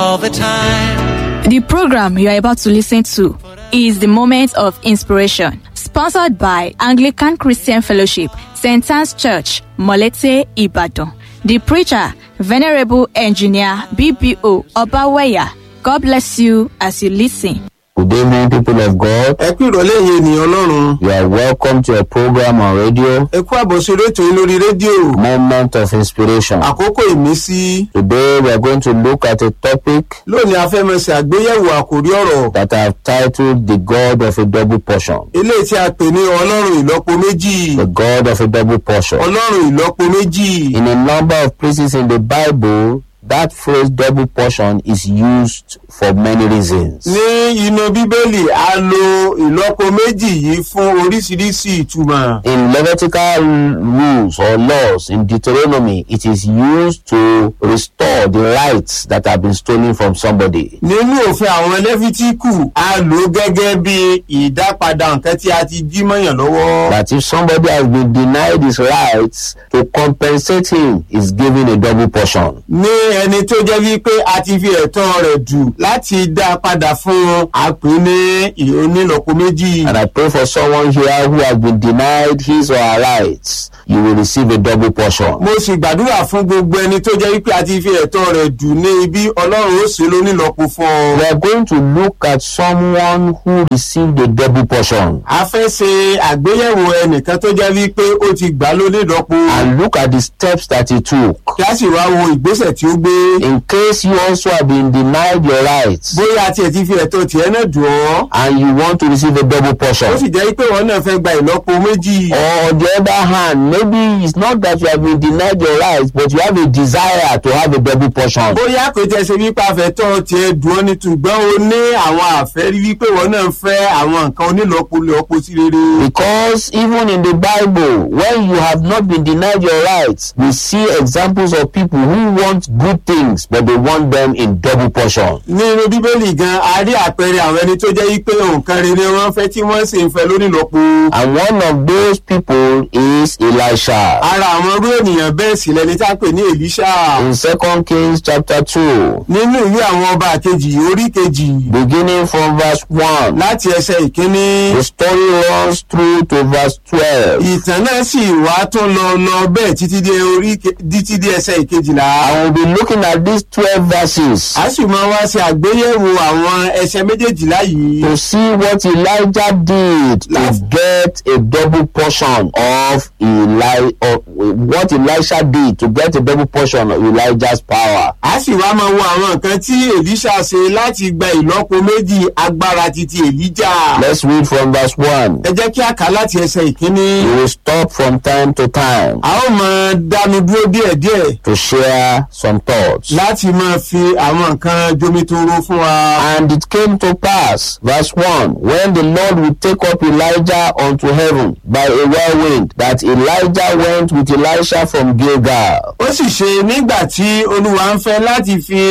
all the time. The program you are about to listen to is the Moment of Inspiration, sponsored by Anglican Christian Fellowship, St. Anne's Church, Molete, Ibadan. The preacher, Venerable Engineer BBO Obaweya. God bless you as you listen. Good evening, people of God. ẹ kú ìrọ̀lẹ́ yìí ènìyàn ọlọ́run You are welcome to a program on radio, ẹ kú àbọ̀ sórí ètò yìí lórí rédíò Moment of Inspiration. àkókò ìmísí Today, we are going to look at a topic lónìí afẹ́mẹsẹ̀ àgbéyẹ̀wò àkórí ọ̀rọ̀ that I have titled The God of a Double Portion. eléyìí tí a pè ní ọlọ́run ìlọ́po méjì The God of a Double Portion. ọlọ́run ìlọ́po méjì In a number of places in the Bible, that phrase double portion is used for many reasons. ní inú bíbélì a lo ìlọ́po méjì yìí fún oríṣiríṣi ìtumọ̀ In Levitical rules or laws in Deuteronomy, it is used to restore the rights that have been stolen from somebody. nínú òfin àwọn lẹ́fítíkù a lò ó gẹ́gẹ́ bí ìdápadà nǹkan tí a ti jí mọ́yàn lọ́wọ́ that if somebody has been denied his rights to compensate him is given a double portion ní ẹni tó jẹ́ wípé a ti fi ẹ̀tọ́ rẹ̀ dù láti dá a padà fún un a pè é ní ì- onílọ́po méjì. and i pray for someone here who has been denied his or her rights you will receive a double portion mo sì gbàdúrà fún gbogbo ẹni tó jẹ́ wípé a ti fi ẹ̀tọ́ rẹ̀ dù ní ibi ọlọ́run ó ṣe lónílọ́po fún ọ. we are going to look at someone who received a double portion a fẹ́ ṣe àgbéyẹ̀wò ẹnìkan tó jẹ́ wípé ó ti gbà lónílọ́po and look at the steps that he took kí a sì wá wo ìgbésẹ̀ tí ó gbé. in case you also have been denied your rights bóyá a tiẹ̀ ti fi ẹ̀tọ́ tiẹ̀ náà dùn ọ́. and you want to receive a double ó portion sì jẹ́ wípé wọn náà fẹ́ gba ìlọ́po méjì. or on the other hand maybe it's not that you have been denied your rights but you have a desire to have a double portion bóyá kò tẹ́ ṣe wípé afẹ́tọ́ tiẹ̀ dùn ọ́ ní ṣùgbọ́n o ní àwọn àfẹ́rí wípé wọn náà fẹ́ àwọn nǹkan onílọ́pọ̀lọpọ̀ sí rere. because even in the bible when you have not been denied your rights we see examples of people who want good things but they want them in double portion nínú bíbélì gan a rí àpẹẹrẹ àwọn ẹni tó jẹ́ wípé nǹkan rere wọn fẹ́ tí wọ́n sì ń fẹ́ lónílọ́pọ̀. and one of those people is elisha ara àwọn irú ènìyàn bẹ́ẹ̀ sì lẹni tá a pè ní èlíṣà. in second kings chapter two nínú ìwé àwọn ọba kejì orí kejì beginning from verse one láti ẹsẹ̀ ìkíní. the story runs through to verse twelve. ìtàn náà sì wá tún lọ lọ bẹ́ẹ̀ títí dé orí ke- títí dé ẹsẹ̀ ìkejìlá. I will be looking at these 12 verses a sì máa wá ṣe àgbéyẹ̀wò àwọn ẹsẹ̀ méjèèjìlá yìí. to see what Elijah did to Láti- get a double portion of Eli of what Elisha did to get a double portion of Elijah's power. a sì wá máa wo àwọn nǹkan tí èlíṣà ṣe láti gba ìlọ́po méjì agbára titi èlíjà. Let's read from verse 1. ẹ jẹ́ kí a kà á láti ẹsẹ̀ ìkíní. We will stop from time to time a ó máa dánu dúró díẹ̀díẹ̀ to share some thoughts. láti máa fi àwọn nǹkan jomitoro fún wa. And it came to pass, verse 1, when the Lord would take up Elijah unto heaven by a whirlwind, that Elijah went with Elisha from Gilgal. ó sì ṣe nígbà tí olúwa ń fẹ́ láti fi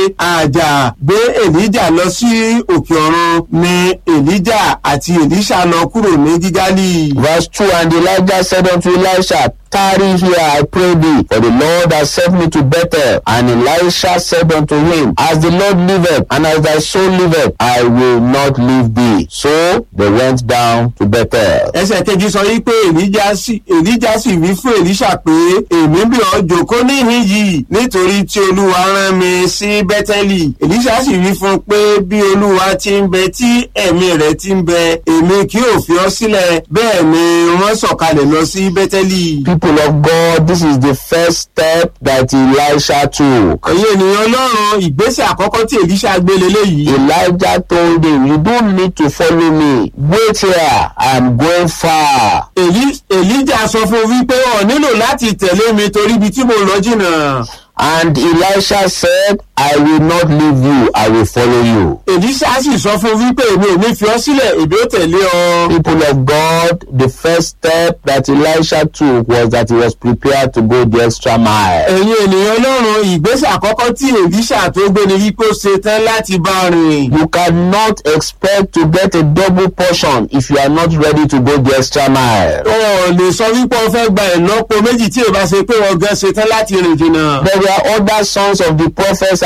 àjà gbé èlíjà lọ sí òkè ọ̀run ni èlíjà àti èlíṣà lọ kúrò ní gígálì. Verse 2 And Elijah said unto Elisha, Tarry here, I pray thee, for the Lord has sent me to Bethel. And Elisha said unto him, As the Lord liveth, and as thy soul liveth, I will not leave thee. So they went down to Bethel. ẹsẹ̀ kejì sọ yìí pé èlíjà sì èlíjà sì wí fún èlíṣà pé èmi bí ọ jòkó níhìn yìí nítorí tí olúwa rán mi sí bẹ́tẹ́lì èlíṣà sì wí fún un pé bí olúwa ti ń bẹ tí ẹ̀mí rẹ̀ ti ń bẹ èmi kì yóò fi ọ́ sílẹ̀ bẹ́ẹ̀ ni wọ́n sọ̀kalẹ̀ lọ sí bẹ́tẹ́lì. People of God, this is the first step that Elisha took. ẹ̀yin ènìyàn ọlọ́run ìgbésẹ̀ àkọ́kọ́ tí èlíṣà gbé leléyìí. Elijah told him, You don't need to follow me. Wait here, I'm going far. Èlí- èlíjà sọ fún un wípé ọ̀ nílò láti tẹ̀lé mi torí ibi tí mo lọ jìnnà. And Elisha said, I will not leave you, I will follow you. èlíṣà sì sọ fún un wípé èmi ò ní fi ọ́ sílẹ̀ èmi ó tẹ̀lé ọ. People of God, the first step that Elisha took was that he was prepared to go the extra mile. ẹ̀yin ènìyàn ọlọ́run ìgbésẹ̀ àkọ́kọ́ tí èlíṣà tó gbé ni wípé ó ṣe tán láti bá a rìn. You cannot expect to get a double portion if you are not ready to go the extra mile. ọ̀ lè sọ wípé o fẹ́ gba ìlọ́po méjì tí èèbá ṣe pé wọ́n gan ṣe tán láti rìn jìnnà. There were other sons of the prophets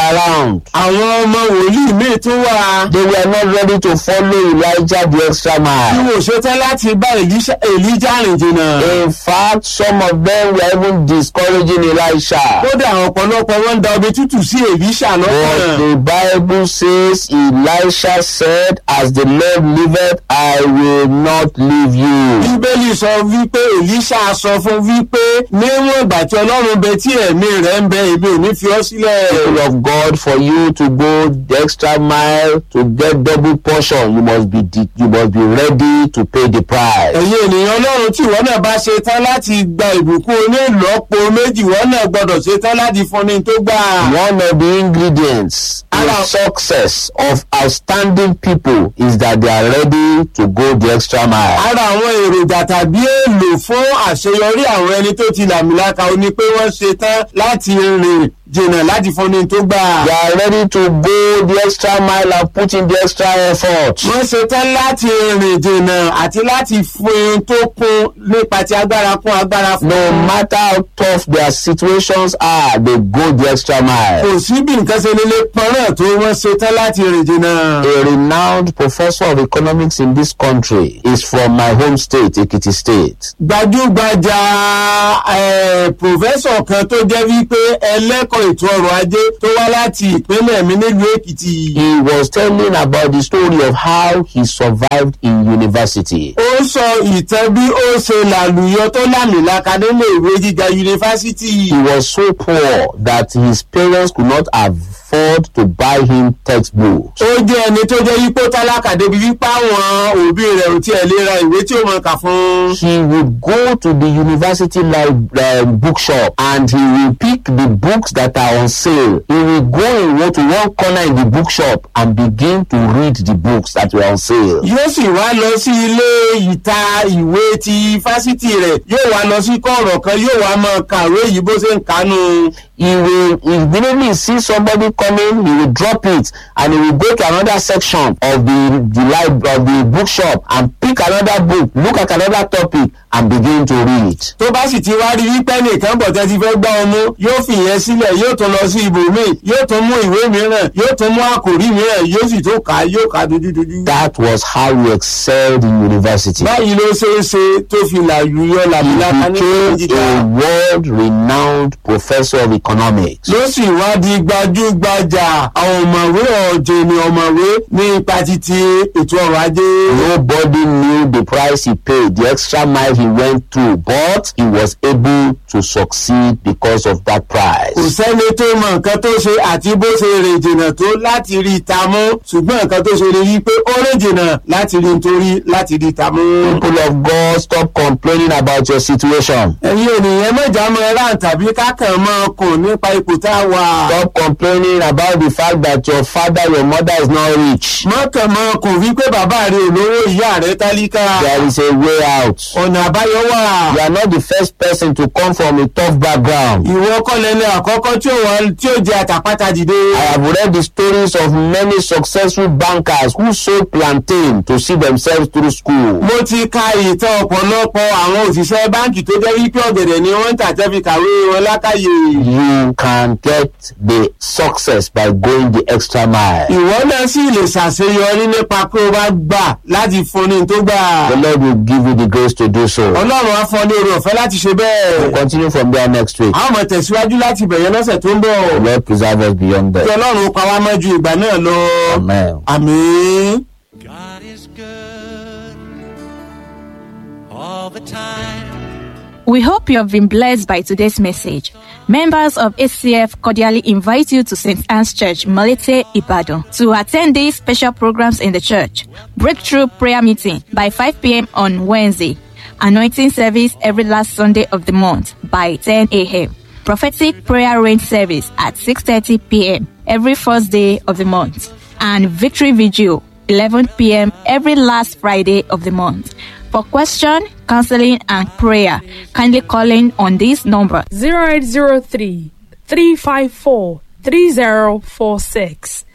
around. àwọn ọmọ wòlíì míì tún wà They were not ready to follow Elijah the extra tí mile. wò ṣetán láti bá Èlíṣà- èlíjà rìn jìnnà. In fact, some of them were even discouraging Elisha. kódà ọ̀pọ̀lọpọ̀ wọn ń da omi tútù sí èlíṣà But lọ́kàn. the Bible says Elisha said, As the Lord liveth, I will not leave you. bíbélì sọ wípé èlíṣà sọ fún wípé níwọ̀n ìgbà tí ọlọ́run bẹ tí ẹ̀mí rẹ̀ ń bẹ èmi ò ní fi ọ́ sílẹ̀. People of God, for you to go the extra mile to get double portion, you must be de- you must be ready to pay the price. ẹ̀yin ènìyàn ọlọ́run tí ìwọ náà bá ṣe tán láti gba ìbùkún onílọ́po méjì ìwọ náà gbọ́dọ̀ ṣe tán láti fúnni tó gbà. One of the ingredients in Ara- success of outstanding people is that they are ready to go the extra mile. ara àwọn èròjà tàbí èlò fún àṣeyọrí àwọn ẹni tó ti làmìlaka ó ní pé wọ́n ṣe tán láti rìn jìnnà láti fúnni tó gbà. They are ready to go the extra mile and put in the extra effort. wọ́n ṣe tán láti rìn jìnnà àti láti fún un tó kún nípa ti agbára kún agbára fún. No matter how tough their situations are, they go the extra mile. kò sí bí nǹkan ṣe nílé pọ́nrán tó wọ́n ṣe tán láti rìn jìnnà. A renowned professor of economics in this country is from my home state, Ekiti State. gbajúgbajà eh, pòfẹ́sọ̀ kan tó jẹ́ wípé ẹlẹ́kọ̀ọ́ ètò ọrọ̀ ajé tó wá láti ìpínlẹ̀ mi nílùú èkìtì. He was telling about the story of how he survived in university. ó sọ ìtàn bí ó ṣe làlùyọ tó lámìlaka nílé ìwé gíga yunifásitì. He was so poor that his parents could not afford to buy him textbooks. ó jẹ́ ẹni tó jẹ́ yípo tálákà débi wípé àwọn òbí rẹ̀ ò tiẹ̀ lè ra ìwé tí ó mọ̀ kà fún. He would go to the university lib- um, bookshop and he will pick the books that are on sale. He will go in one to one corner in the bookshop and begin to read the books that were on sale. yóò sì wá lọ sí ilé ìta ìwé ti fásitì rẹ̀ yóò wá lọ sí kọ̀ọ̀rọ̀ kan yóò wá máa kàwé yìí bó ṣe ń kánú. He will immediately see somebody coming, he will drop it and he will go to another section of the, the lib- of the bookshop and pick another book, look at another topic and begin to read. tó bá sì ti wá rí wípé nìkan bọ̀ tẹ́ ti fẹ́ gbá ọmú yóò fi ìyẹn sílẹ̀ yóò tún lọ sí ibòmíì yóò tún mú ìwé mìíràn yóò tún mú àkòrí mìíràn yóò sì tún kà á yóò kà á dojúdojú. That was how he excelled in university. báyìí ló ṣe é ṣe tó fi làlùyọ làmìlaka ní ìwé became gíga. a world renowned professor of economics. ló sì wá di gbajúgbajà àwọn ọ̀mọ̀wé ọ̀jẹ̀ ni ọ̀mọ̀wé ní ipa títí ètò ọrọ̀ ajé. Nobody knew the price he paid, the extra mile he went through, but he was able to succeed because of that kò price. sẹ́ni tó mọ nǹkan tó ṣe àti bó ṣe rìn jìnnà tó láti rí i ta mú ṣùgbọ́n nǹkan tó ṣe ni wípé ó rìn jìnnà láti rí nítorí láti rí i ta mú. People of God, stop complaining about your situation. ẹ̀yin ènìyàn mọ̀já mọ ẹ̀rá tàbí kákan mọ́ ọkùn nípa ipò tá a wà. Stop complaining about the fact that your father, your mother is not rich. mọ́kàn mọ́ ọkùn wípé bàbá rẹ̀ olówó ìyá rẹ̀ tálíkà. There is a way out. ọ̀nà àbáyọ wà. You are not the first person to come from a tough background. ìwọ kọ́lẹ́lẹ́ àkọ́kọ́ tí ó wà tí ó jẹ àtàpátá dìde. I have read the stories of many successful bankers who sold plantain to see themselves through school. mo ti ka ìtàn ọ̀pọ̀lọpọ̀ àwọn òṣìṣẹ́ báǹkì tó jẹ́ wípé ọ̀gẹ̀dẹ̀ ni wọ́n ń tà tẹ́ fi kàwé wọn lákàyè. You can get the success by going the extra mile. ìwọ náà sì lè ṣàṣeyọrí nípa pé o bá gbà láti fúnni tó gbà. The Lord will give you the grace to do so. ọlọ́run á fọ́ ní oore ọ̀fẹ́ láti ṣe bẹ́ẹ̀. Continue from there next week. a ó mọ̀ tẹ̀síwájú láti bẹ̀yẹn lọ́sẹ̀ tó ń bọ̀. The Lord preserve us beyond kí that. ọlọ́run pa wá mọ́ ju ìgbà náà lọ. Amen. àmín. God is good all the time. We hope you have been blessed by today's message. Members of ACF cordially invite you to St. Anne's Church, Malete, Ibadan, to attend these special programs in the church. Breakthrough prayer meeting by 5 p.m. on Wednesday. Anointing service every last Sunday of the month by 10 a.m. Prophetic prayer rain service at 6.30 p.m. every first day of the month. And victory vigil 11 p.m. every last Friday of the month. For question, counseling, and prayer, kindly call in on this number 0803 354 3046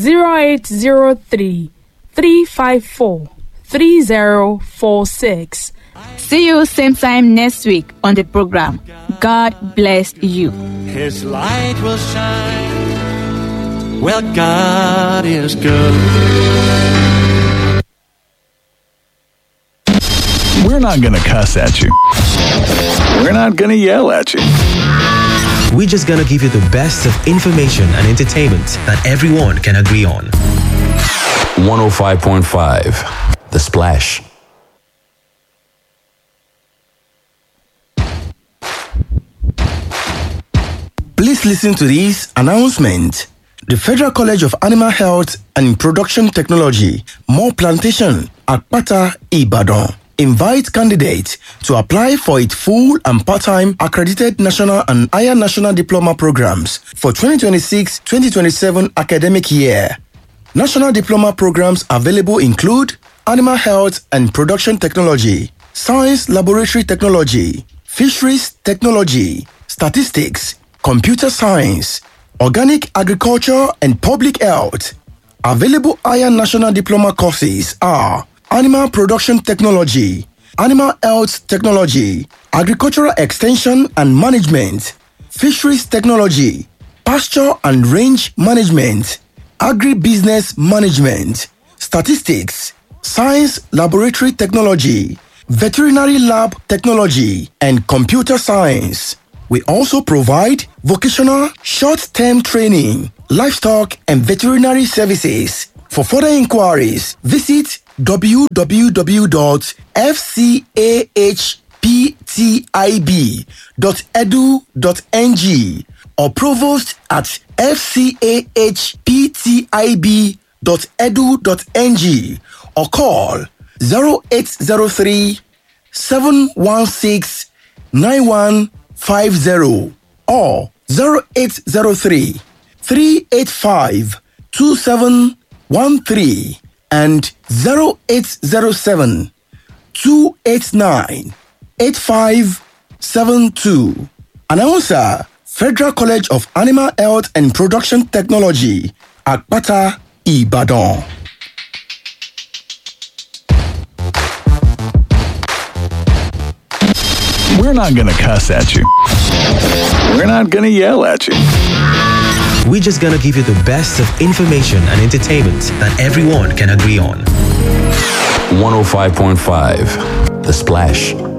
0803 354 3046 See you same time next week on the program. God bless you. His light will shine Well, God is good. We're not going to cuss at you. We're not going to yell at you. We're just gonna give you the best of information and entertainment that everyone can agree on. 105.5 The Splash. Please listen to this announcement. The Federal College of Animal Health and Production Technology, More Plantation, Akpata, Ibadan, invites candidates to apply for its full and part-time accredited national and higher national diploma programs for 2026-2027 academic year. National diploma programs available include Animal Health and Production Technology, Science Laboratory Technology, Fisheries Technology, Statistics, Computer Science, Organic Agriculture and Public Health. Available higher national diploma courses are Animal Production Technology, Animal Health Technology, Agricultural Extension and Management, Fisheries Technology, Pasture and Range Management, Agribusiness Management, Statistics, Science Laboratory Technology, Veterinary Lab Technology, and Computer Science. We also provide vocational short-term training, livestock and veterinary services. For further inquiries, visit www.fcahptib.edu.ng or provost at fcahptib.edu.ng or call 0803 716 9150 or 0803 385 2713 and 0807 289 8572. Announcer Federal College of Animal Health and Production Technology, Akpata, Ibadan. We're not going to cuss at you. We're not going to yell at you. We're just gonna give you the best of information and entertainment that everyone can agree on. 105.5 The Splash.